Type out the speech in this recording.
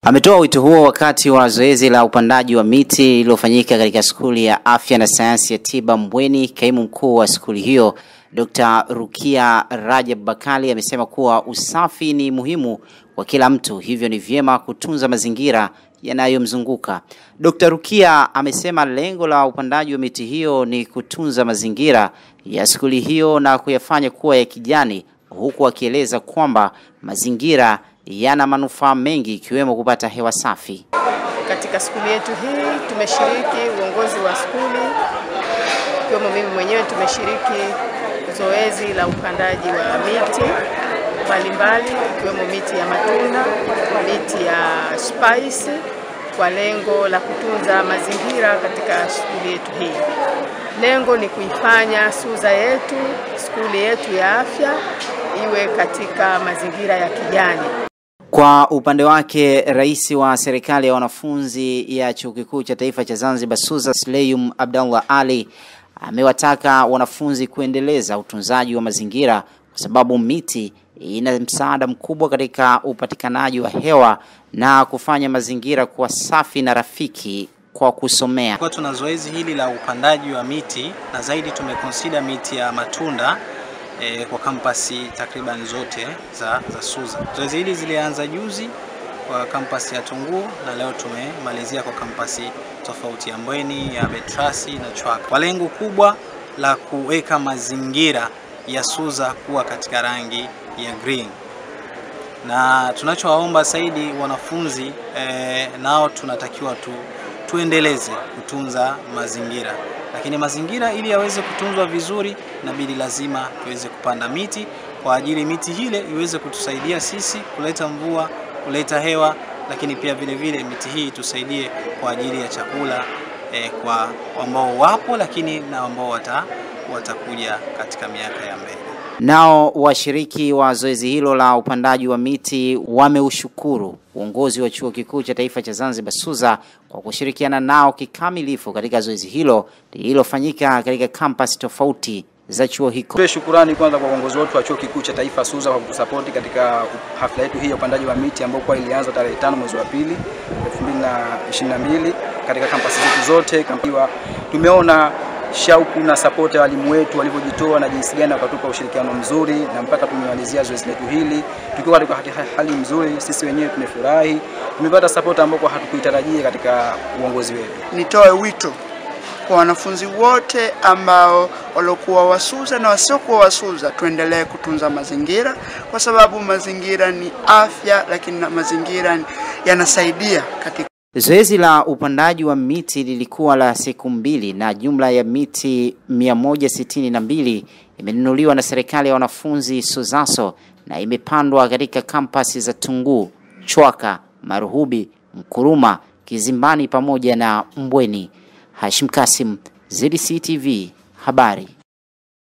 Ametoa wito huo wakati wa zoezi la upandaji wa miti lililofanyika katika skuli ya afya na sayansi ya tiba Mbweni. Kaimu mkuu wa skuli hiyo Dr. Rukia Rajab Bakali amesema kuwa usafi ni muhimu kwa kila mtu, hivyo ni vyema kutunza mazingira yanayomzunguka. Dr. Rukia amesema lengo la upandaji wa miti hiyo ni kutunza mazingira ya skuli hiyo na kuyafanya kuwa ya kijani, huku akieleza kwamba mazingira yana manufaa mengi ikiwemo kupata hewa safi. Katika skuli yetu hii tumeshiriki, uongozi wa skuli ikiwemo mimi mwenyewe tumeshiriki zoezi la upandaji wa miti mbalimbali ikiwemo miti ya matunda, miti ya spice kwa lengo la kutunza mazingira katika skuli yetu hii. Lengo ni kuifanya SUZA yetu, skuli yetu ya afya iwe katika mazingira ya kijani. Kwa upande wake, rais wa serikali ya wanafunzi ya chuo kikuu cha taifa cha Zanzibar SUZA Sleyum Abdallah Ali amewataka wanafunzi kuendeleza utunzaji wa mazingira kwa sababu miti ina msaada mkubwa katika upatikanaji wa hewa na kufanya mazingira kuwa safi na rafiki kwa kusomea. Kwa tuna zoezi hili la upandaji wa miti na zaidi tumekonsida miti ya matunda e, kwa kampasi takriban zote za, za SUZA. Zoezi hili zilianza juzi kwa kampasi ya Tunguu na leo tumemalizia kwa kampasi tofauti ya Mbweni, ya Betrasi na Chwaka kwa lengo kubwa la kuweka mazingira ya SUZA kuwa katika rangi ya green, na tunachowaomba zaidi wanafunzi e, nao tunatakiwa tu, tuendeleze kutunza mazingira, lakini mazingira ili yaweze kutunzwa vizuri, inabidi lazima tuweze kupanda miti kwa ajili miti hile iweze kutusaidia sisi kuleta mvua, kuleta hewa, lakini pia vile vile miti hii tusaidie kwa ajili ya chakula e, kwa ambao wapo, lakini na ambao wata, watakuja katika miaka ya mbele. Nao washiriki wa zoezi hilo la upandaji wa miti wameushukuru uongozi wa chuo kikuu cha taifa cha Zanzibar SUZA kwa kushirikiana nao kikamilifu katika zoezi hilo lililofanyika katika kampasi tofauti za chuo hicho. Tupe shukurani kwanza kwa uongozi wetu wa chuo kikuu cha taifa SUZA kwa kutusapoti katika hafla yetu hii ya upandaji wa miti ambayo kwa ilianza tarehe tano mwezi wa pili 2022 katika kampasi zetu zote. Tumeona shauku na sapoti ya walimu wetu walivyojitoa na jinsi gani wakatupa ushirikiano mzuri na mpaka tumemalizia zoezi letu hili tukiwa katika hali mzuri. Sisi wenyewe tumefurahi, tumepata sapoti ambayo hatukuitarajia katika uongozi wetu. Nitoe wito kwa wanafunzi wote ambao waliokuwa wasuza na wasiokuwa wasuza, tuendelee kutunza mazingira kwa sababu mazingira ni afya, lakini na mazingira yanasaidia katika Zoezi la upandaji wa miti lilikuwa la siku mbili na jumla ya miti 162 imenunuliwa na serikali ya wanafunzi SUZASO na imepandwa katika kampasi za Tunguu, Chwaka, Maruhubi, Mkuruma, Kizimbani pamoja na Mbweni. Hashim Kasim, ZDC TV, habari.